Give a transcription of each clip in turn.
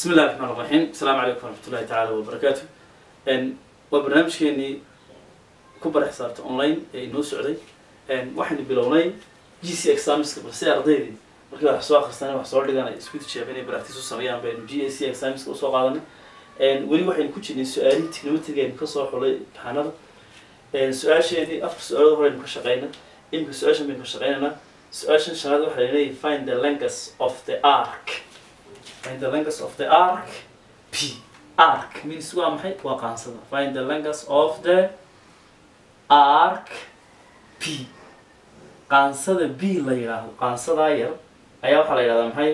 bismi illahi raxmaan raxiim asalaamu calaykum waraxmatullahi tacaala wabarakaatu waa barnaamijkeenii ku bara xisaabta online ee inoo socday waxaynu bilownay g c examiska balse ardaydii markii wax soo akhristaan wax soo dhigan ay isku tijaabeen inay practice u sameeyaan baynu g a c examiska usoo qaadanay weli waxaynu ku jirnay su-aalihii technometriga aynu kasoo xulay imtixaanada su-aasheenii afar su-aalood horeynu ka shaqeyna imika su-aashan baynu ka shaqeynaynaa su-aashan shanaad waxaa leeyahay find the length of the arc find the length of the arc p arc means waa maxay waa qaansada find the length of the arc p qaansada b la yidhaahdo qaansadaa yar ayaa waxaa la yidhahdaa maxay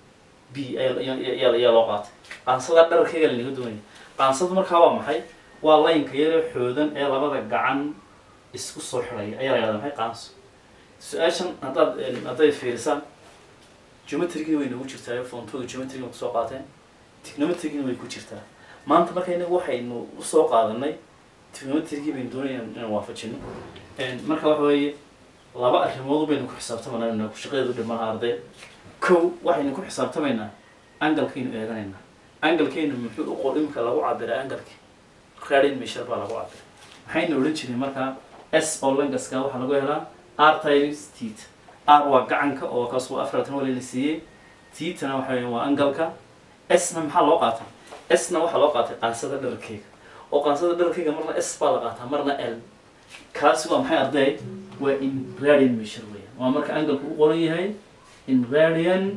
b ayaa ayaa loo qaatay qaansada dhararkeyga lanaga doonaya qaansada markaa waa maxay waa laynka yaree xoodan ee labada gacan isku soo xidhaya ayaa la yidhahdaa maxay qaanso su-aashan haddaad hadday fiirisaan geometrigii way nagu jirtaa fontooda geometrigii kusoo qaateen technometrigina way ku jirtaa maanta marka inagu waxaynu usoo qaadanay technometrigii baynu doonaya inaan waafajino marka waxa weeye laba arrimood baynu ku xisaabtamanaa ku shaqadeedu dhimanaha arday kow waxaynu ku xisaabtamaynaa angalkaynu eeganaynaa angalkaynu muxuu u qor imika lagu cabiray angalki radin measure baa lagu cabiray maxaynu odhan jiray markaa s oo langaska waxaa lagu helaa r times tet r waa gacanka oo kaas waa afaratan walina siiyey tetana waxa weya waa angalka sna maxaa loo qaatay sna waxaa loo qaatay qaansada dhararkeyga oo qaansada dhararkeyga marna s baa la qaataa marna l kaasi waa maxay arday waa in radian measure weya waa marka angalku u qoran yahay in radian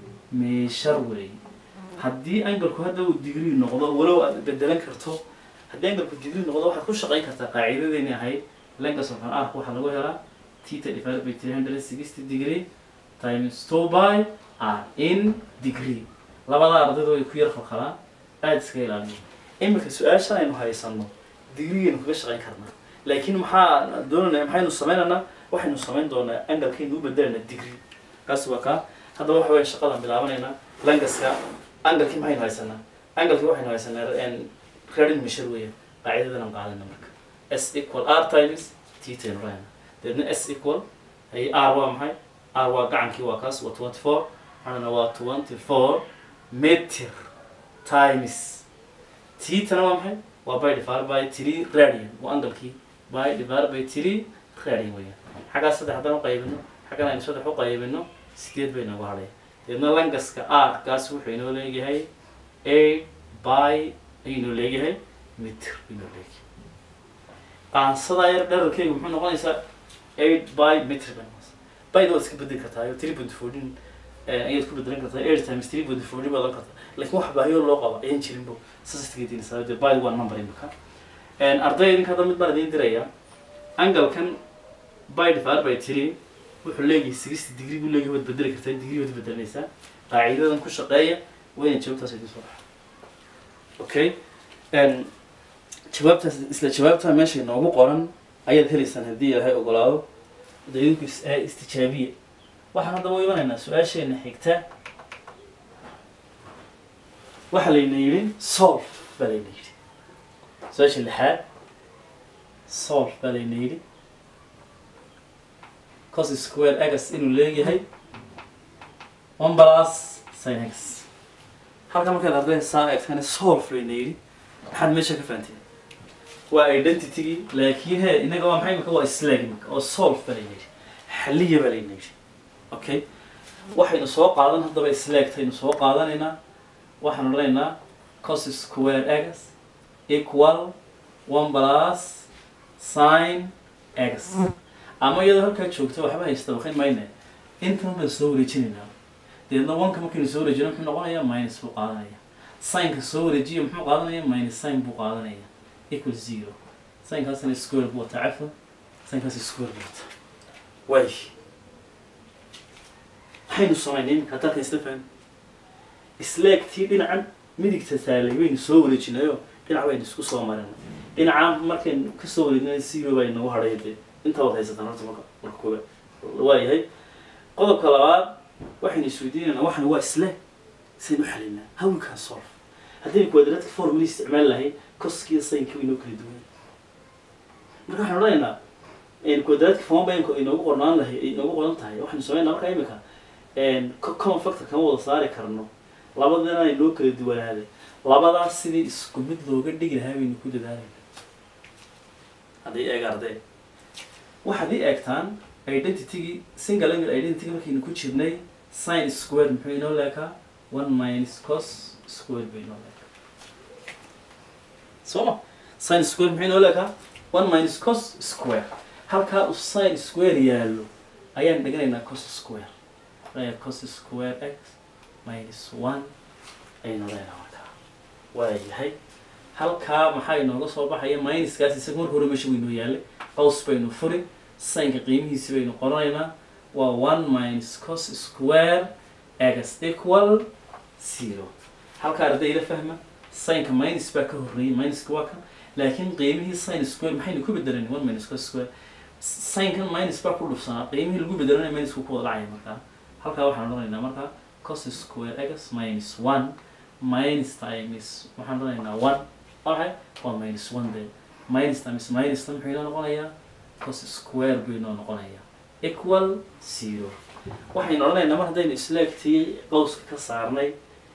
measure wey haddii angalku hadda uu degree noqdo walow aad bedelan karto haddii angalku degree noqdo waxaad ku shaqayn kartaa qaacidadeeni ahayd length of an arc waxaa lagu helaa theta divided by 360 degree times 2 by r in degree labada ardayda way ku yar falqalaan aada iska ilaaliyo imika su-aashan aynu haysano digrigeenu kaga shaqayn karnaa laakiin maxaa doonana maxaynu sameynaynaa waxaynu samayn doonaa angalkaynu u bedelayna degree kaas waa kaa haddaba waxa weya shaqadan bilaabanaynaa langaska angalkii maxaynu haysanaa angalkii waxaynu haysanaa radin measure weya qaacidadan aan qaadana marka s equal r times titaynu rahayna deedna s equal hay r waa maxay r waa gacankii waa kaas waa twenty four waxaana waa twenty four meter times titana waa maxay waa by divided by three radian waa angalkii by divided by three radian weeyaan xaggaas saddex haddaan uqaybino xaggan aynu saddex uqaybino sideed bay nagu hadhay deedna langaska r kaas wuxuu inoo leeyahay eight by ayuu inoo leeyahay meter inoo leeyahay qaansadaa yar dherarkeyga muxuu noqonaysaa eight by meter bay noqonaysaa byda waad iska bedeli kartaa iyo three point fourteen ayaad ku bedelan kartaa eight times three point fourteen baad oran kartaa laakiin wax baahiyo loo qaba ayaan jirinbo saastigediinaysaa dee byda waa number imika arday idinka hadda mid baan idiin dirayaa angalkan by divided by three wuxuu leeyahay sixty degree buu leeyahay waad bedeli kartaa degree waad bedelanaysaa qaacidadan ku shaqeeya wayna jawaabtaas idin soo baxa okay jawaabtaas isla jawaabtaa meesha inoogu qoran ayaad helaysaan haddii ilaahay ogolaado da idinku istijaabiya waxaan haddaba u imanaynaa su-aasheena xigta waxaa layna yidhi solve baa layna yidhi su-aasha lixaad solve baa layna yidhi cos square agas inuu leeyahay one plus sin x halka markaad arday saa eegtaan solve layna yidhi maxaad meesha ka fahanteen waa identitygii laakiin he inaga waa maxay imika waa slag imika oo solve baa layna yidhi xaliya baa layna yidhi okay waxaynu soo qaadan haddaba slagtaynu soo qaadanaynaa waxaanu odhanaynaa cos square x equal one plus sin x ama iyadoo halkaa joogto waxba haysta baqin mayne intan baan soo wareejinaynaa deedna oneka markaynu soo wareejino muxuu noqonayaa minus buu qaadanaya sinka soo wareejiya muxuu qaadanaya minus sin buu qaadanaya equal zero sinkaasna square buu wataa cafan sinkaas square buu wataa way maxaynu samaynay iminka haddaan isla fahmi isleegtii dhinacan midigta taalay waynu soo wareejinayo dhinac baynu isku soo marinay dhinaca markaynu kasoo wareejinay zero baa inagu hadhay dee intaa waad haysataan horta marka marka koobaad waayahay qodobka labaad waxaynu isweydiinaynaa waxan waa isleeg saynu u xalinaa how we can solve haddaynu quadratic formula isticmaali lahayn koskiiyo saynka waynoo kala duwan marka waxaan odhanaynaa quadratic form bay inoogu qornaan lahay inoogu qoran tahay waxaynu sameynaa marka imika common factor kama wada saari karno labadana ay noo kala duwanaaday labadaas sidii isku mid looga dhigi lahaa baynu ku dadaalayna haddii eeg ardee waxaad ii eegtaan identitygii single angle identity markaynu ku jirnay sin square muxuu inoo leekaa one minus cos square bay inoo leekaa soo ma sin square muxuu inoo leekaa one minus cos square halkaa uu sin square yaallo ayaan dhiganaynaa cos square aya cos square x minus one aynu leenaha markaa waayahay halkaa maxaa inooga soo baxaya minuskaas isaga marka hore meesha waynoo yaallay qaws baynu furi sinka qiimihiisi baynu qoranaynaa waa one minus cos square x equal zero halkaa ardayda fahma sinka minus baa ka horreeyay minuska waa kan laakiin qiimihii sin square maxaynu ku bedelan one minus cos square sinkan minus baa ku dhufsanaa qiimihii lagu bedelanaya minusku ku wada dhacaya markaa halkaa waxaan odhanaynaa markaa cos square x minus one minus times waxaan odhanaynaa one okay waa minus one day minus times minus tan muxuu inoo noqonayaa cos square buu inoo noqonayaa equal zero waxaynu odhanaynaa mar haddaynu isleegtii qowska ka saarnay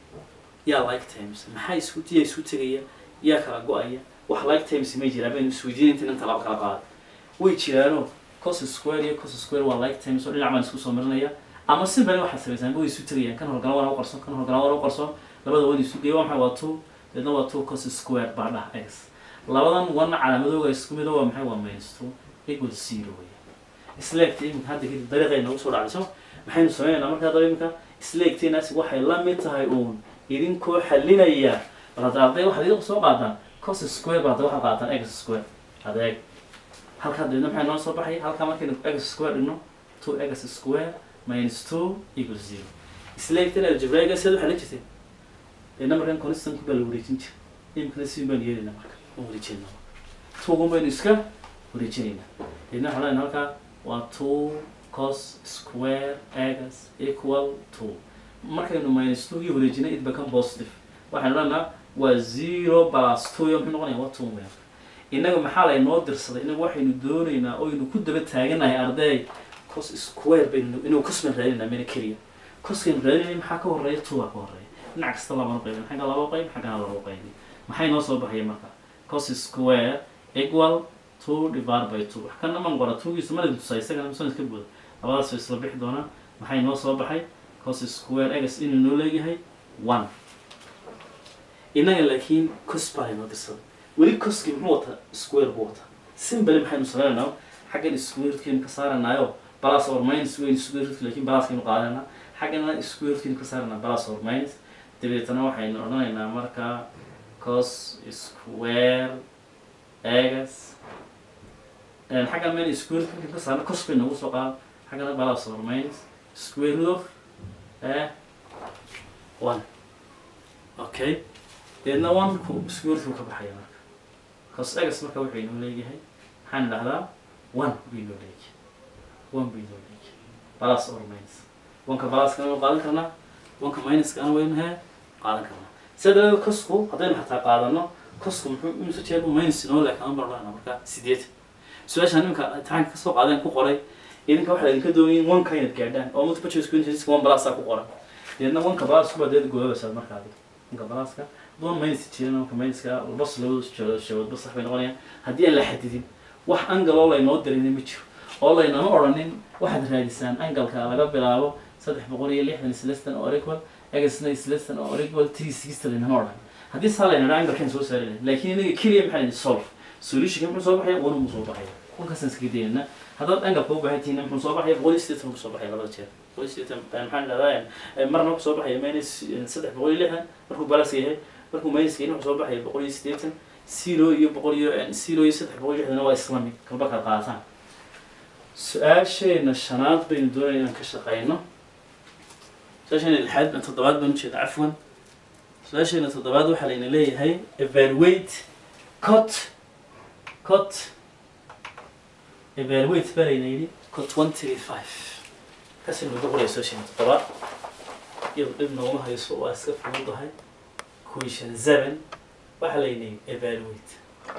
yaa like times maxaa isku yaa isku tegaya yaa kala go-aya wax like times may jiraan baynu isweydiin inta inta laba kala qaada way jiraano cos square iyo cos square waa like times oo dhinac baan isku soo marinaya ama simply waxaad samaysaan way isu tegayaan kan horgala waana u qarsoon kan horgala waana u qarsoon labada wan isu geeya waa maxay waa two deedna waa two cos square baa dhah x labadan wan calaamadooga isku mido waa maxay waa minus two equal zero wey isleegta iminka hadda kadib dariiqay noogu soo dhacday soo maxaynu sameynaynaa markaa daba iminka isleegteenaasi waxay la mid tahay uun idinkoo xalinaya bal hadda arday waxaad idinku soo qaadaan cos square baa hadda waxaad qaataan x square adeeg halkaa dabeedna maxay noo soo baxay halkaa markaynu x square dhigno two x square minus two equal zero isleegtan algebraiga siad waxaa la jirtay deedna markan constanku baa la wareejin jira imikana si baan yeelayna marka aan wareejinayna tugun baynu iska wareejinaynaa deedna waxaan leenahay halkaa waa two cos square x equal two markaynu minus two gii wareejinay it become positive waxaynu leenaha waa zero plus two iyo muxuu noqonaya waa two weyn innaga maxaa laynoo dirsaday innaga waxaynu doonaynaa oynu ku daba taaganahay arday cos square baynu inuu cosman raadinaa mina keliya coskaynu raadinay maxaa ka horeeya two baa ka horeeya dhinac kasta labana qaybin xagga laba qayb xaggana laba qaybi maxay noo soo baxaya marka cos square equal two divided by two wax kana man qora twogiisa mana tusaa isagana misan iska buuda labadaas way isla bixi doonaa maxay noo soo baxay cos square x inuu noo leeyahay one innaga laakiin cos baa laynoo dirsaday weli coskii muxuu wataa square buu wataa simbali maxaynu sameynaynaa xaggan square rootkeenu ka saaranaayo balas or minus weyn square rootki laakiin balaskaynu qaadanaa xaggana square rootkeenu ka saaranaa balas or minus dabeetana waxaynu odhanaynaa markaa cos square x xaggan meel square rootkeenu ka saarna cos bay noogu soo qaada xaggana balas or minus square root of eh one okay deedna one-ku square rootku ka baxaya marka cos x marka wuxuu inoo leeyahay maxaan idhahdaa one buu inoo leeyahay one buu inoo leeyahay balas or minus oneka balaskana waynu qaadan karnaa oneka minuskana waynu hee qaadan karnaa sida daradeed cosku haddaynu xataa qaadano cosku muxuu imisa jeer minus inoo leekaan barnaa marka sideed su-aashaan iminka imtixaanka kasoo qaadeen ku qoray idinka waxaa idinka doonayin oneka inaad gaadhaan oo multiple choice questions one balasa ku qoran deedna oneka balas kuba deed goobabaysaa marka adiga oneka balaska doon minus jirin oneka minuska bas labada shaboodba sax bay noqonayaan haddii aan la xadidin wax angaloo laynoo dirina ma jiro oo laynama odhanin waxaad raadisaan angalka laga bilaabo saddex boqol iyo lixdan islestan oo equal egasna islestan oo equal three sixty laynama odhan haddii saa layna dhaa angalkan soo saari lahayn laakiin inaga keliya maxaa laydin solve solutionka muxuu soo baxaya one muu soo baxaya wankaasaan iskaga daynana haddaad angalka u baahan tihiin muxuu soo baxaya boqol iyo siddeetan kusoo baxaya labada jeer boqol iyo siddeetan maxaan dhahdaa marna kusoo baxaya minus saddex boqol iyo lixdan markuu balaska yahay markuu minuska yahay wuxuu soo baxaya boqol iyo siddeetan zero iyo boqol iyo zero iyo saddex boqol iyo lixdana waa islamic kalba kala qaataan su-aasheena shanaad baynu doonaya inaan ka shaqeyno su-aasheena lixaad toddobaad baan ujeeda cafwan su-aasheena toddobaad waxaa layna leeyahay evaluate cot cot evaluate baa layna yidhi cot one three five kaasi nagu qoraya su-aasheena toddobaad iyado dhib nooma hayso waa iska fududahay question seven waxaa layna yidhi evaluate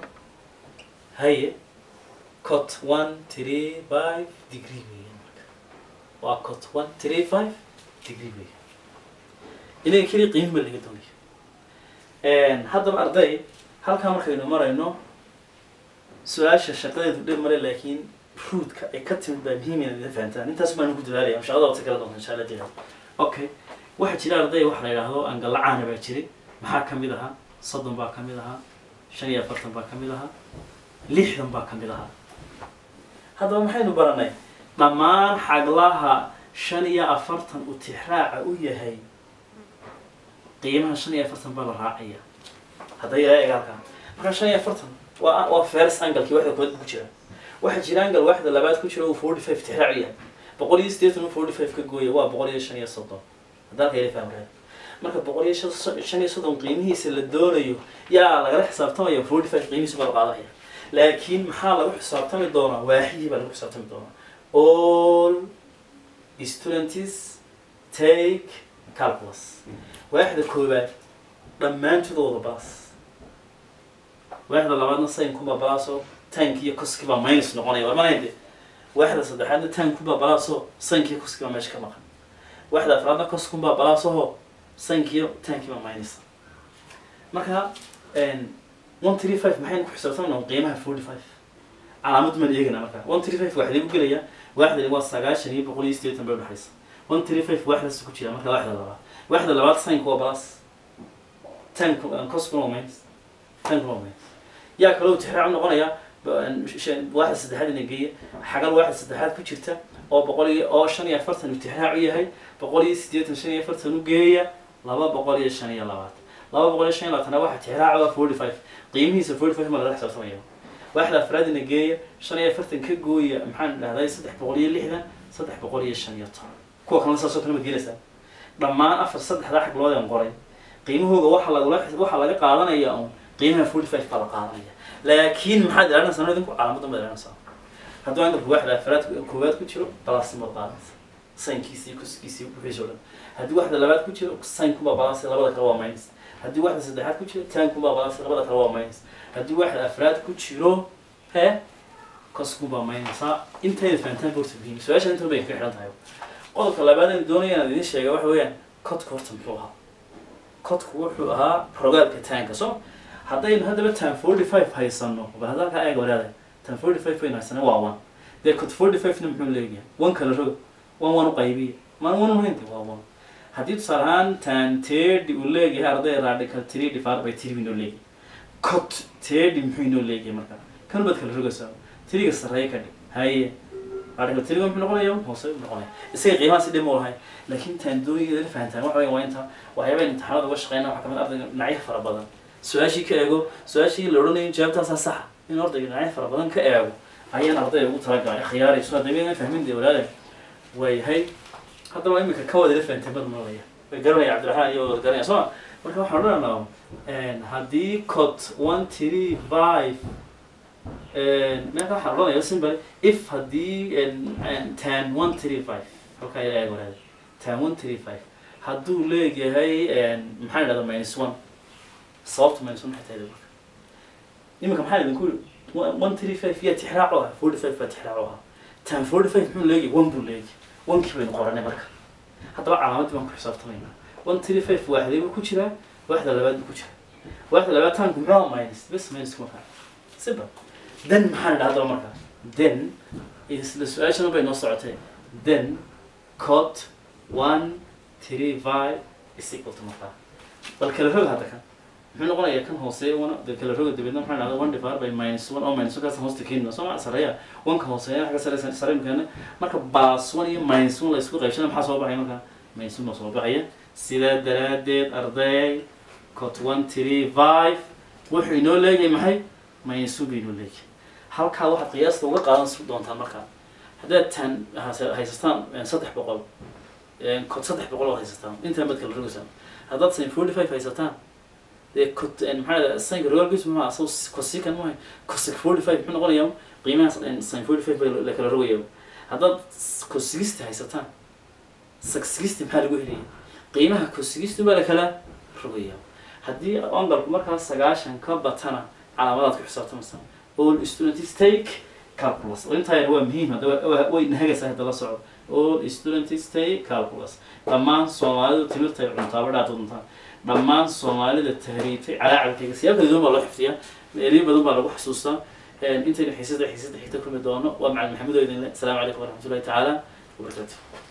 haye cot one three five degree weeyaan marka waa cot one three five degree weeyaan inaga keliya qiimi ba laga doonaya haddaba arday halkaa markaynu marayno su-aasha shaqadeedu dhib male laakiin ruudka ay ka timid baa muhiim inaad ila fahantaan intaas baan ugu dadaalaya shaqada wata kala doonta insha allah diga okay waxaa jira arday waxa la yidhaahdo angalacaana baa jiray maxaa ka mid ahaa soddon baa ka mid ahaa shan iyo afartan baa ka mid ahaa lixdan baa ka mid ahaa haddaba maxaynu baranay dhammaan xaglaha shan iyo afartan uu tixraaca u yahay qiimaha shan iyo afartan baa la raacaya hadda ila eeg halkaa marka shan iyo afartan waa waa first anglekii waxda kood ku jira waxaa jira angle waxda labaad ku jira uu forty five tixraac u yahay boqol iyo siddeetan uu forty five ka gooya waa boqol iyo shan iyo soddon hadda halka ila fahmaya marka boqol iyo shan shan iyo soddon qiimihiisa la doonayo yaa lagala xisaabtamaya forty five qiimihiisa baa la qaadanaya laakiin maxaa lagu xisaabtami doonaa waaxihii baa lagu xisaabtami doonaa all students take calculus waaxda koowaad dhammaantooda baas waaxda labaadna saynkuba balaaso tank iyo koskibaa minus noqonaya waa manayde waaxda saddexaadna tankuba balaaso saynkiyo koskibaa meesha ka maqan waaxda afraadna koskunbaa balaasoho saynkiyo tankiba minus marka one three five maxaynu ku xisaabtamana qiimaha forty five calaamad maan eegana marka one three five waxaa lagu gelaya waaxdani waa sagaashan iyo boqol iyo siddeetan bay udhexaysa one three five waaxdaas ku jira marka waaxda labaad waaxda labaad saynku waa balas tan coskuna waa minus tankuna waa minus yaa kaloo tixraac noqonaya waaxda saddexaad ina geeya xagal waaxda saddexaad ku jirta oo boqol iyo oo shan iyo afartan uu tixraac u yahay boqol iyo siddeetan shan iyo afartan u geeya laba boqol iyo shan iyo labaatan laba boqol iyo shan iyo labaatana waxa tixraac waa forty five qiimihiisa forty five ma lala xisaabtamaya waaxda afraad ina geeya shan iyo afartan ka gooya maxaan dhahday saddex boqol iyo lixdan saddex boqol iyo shan iyo toban kuwa kalena saasoo kale ma gelaysaa dhammaan afar saddexdaa xaglood aan qoray qiimahooga waxa lagula waxaa laga qaadanaya un qiimaha forty five baa la qaadanaya laakiin maxaad ilaalinaysaa idinku calaamadan baad ilaalinaysaa hadduu angalku waaxda afraad koowaad ku jiro balaasimaad qaadanaysa saynkiisii kuskiisii wixiisoo dhan haddii waxda labaad ku jiro saynkumbaa balaasi labada kale waa minus haddii waxda saddexaad ku jiro taankumbaa balaasi labada kale waa minus haddii waxda afraad ku jiro he koskumbaa minus ha intayna fahantaan borta muhiim su-aasha intan bay ka xidhan tahay qodobka labaad aan doonaya inaan idiin sheega waxa weeyaan codka horta muxuu ahaa codku wuxuu ahaa rogaalka taanka so haddaynu haddaba tan forty five haysano bal hadda halkaa eega waraada tan forty five baynu haysana waa one dee cod forty five na muxuu leeyahay one kala roga one one u qaybiya maan one mahaynti waa one haddii tusaale ahaan tan tedi uu leeyahay arday radical three divided by three inoo leeyahay cod tedi muxuu inoo leeyahay marka kan baad kala rogaysaa tiriga sarreeya ka dhig haye radical three muxuu noqonaya hoose u noqonaya isaga qiimaha si dhib ma lahayn laakiin tan dooniyada la fahantaan waxa weya waa inta waxyaaba imtixaanada uga shaqeyna waxaa kamid ardayga dhinacyo fara badan su-aashii ka eego su-aashii la odhanayo jawaabtaasaa saxa in ardayga dhinacyo fara badan ka eego ayaan ardayga ugu talagalay khiyaarayso haddaba fahmin dee walaale waayahay haddaba imika ka wada la fahanteen bad malaya way garanaya cabdiraxmaan iyo wada garanaya sooma marka waxaan odhanaa haddii cod one three five meelka waxaan odhanaya simple if haddii tan one three five halkaa ila eeg walaale tan one three five hadduu leeyahay maxaan idhahda minus one sababta minus one maxay tahay marka iminka maxaan idinku yidhi one three five yaa tixraac u ah forty five baa tixraac u ahaa tan forty five muxuu leeyahay one buu leeyahay onkii baynu qoranay marka haddaba calaamaddii baan ku xisaabtamaynaa one three five waaxdee buu ku jiraa waaxda labaad buu ku jiraa waaxda labaad taanku muxuu ahaa minus bes minus kuma kaa siba then maxaan idhaha haddaba marka then isla su-aashana bay noo socotay then cot one three five is equal to markaa bal kala rog hadda kan muxuu noqonayaa kan hooseeya wana de kala roga dabeedna maxaa dhahda one divided by minus one oo minus one kaas hoosta keenina soo ma sareeya one ka hooseeya xagga sare sare keena marka plus one iyo minus one la isku qaybsana maxaa soo baxaya marka minus one baa soo baxaya sidaa daraadeed arday cot one three five wuxuu inoo leeyahay maxay minus one bay inoo leeyahay halkaa waxaad qiyaasta uga qaadan doontaan markaa haddaad tan haysataan saddex boqol cod saddex boqol oo haysataan intaan baad kala rogaysaan haddaad sin forty five haysataan dee cot maxaa sanka rogaalkiisu muxuu ahaa so cosikan maahay cosic forty five muxuu noqonayaa qiimahaas sin forty five baa la kala rogaya haddaad cosigista haysataan saxigista maxaa lagu helaya qiimaha cosigista baa la kala rogaya haddii angalku markaas sagaashan ka batana calaamadaad ku xisaabtamaysaa all students take calculus oo intaa yar waa muhiim hadda waa- waa- way nahagaysaa hadda la socdo all students stay calculus dhammaan soomaalidu timirta ay cuntaa badhaad cuntaa dhammaan soomaalida tahriibtay calaacalkayga siyaab kala duwan baa loo xifdiyaa eriyo badan baa lagu xasuustaa intaynu xiisada xiisada xigta kulmi doono waa macalin maxamed oo idin le asalaamu calaykum waraxmatullahi tacaala wabarakaatu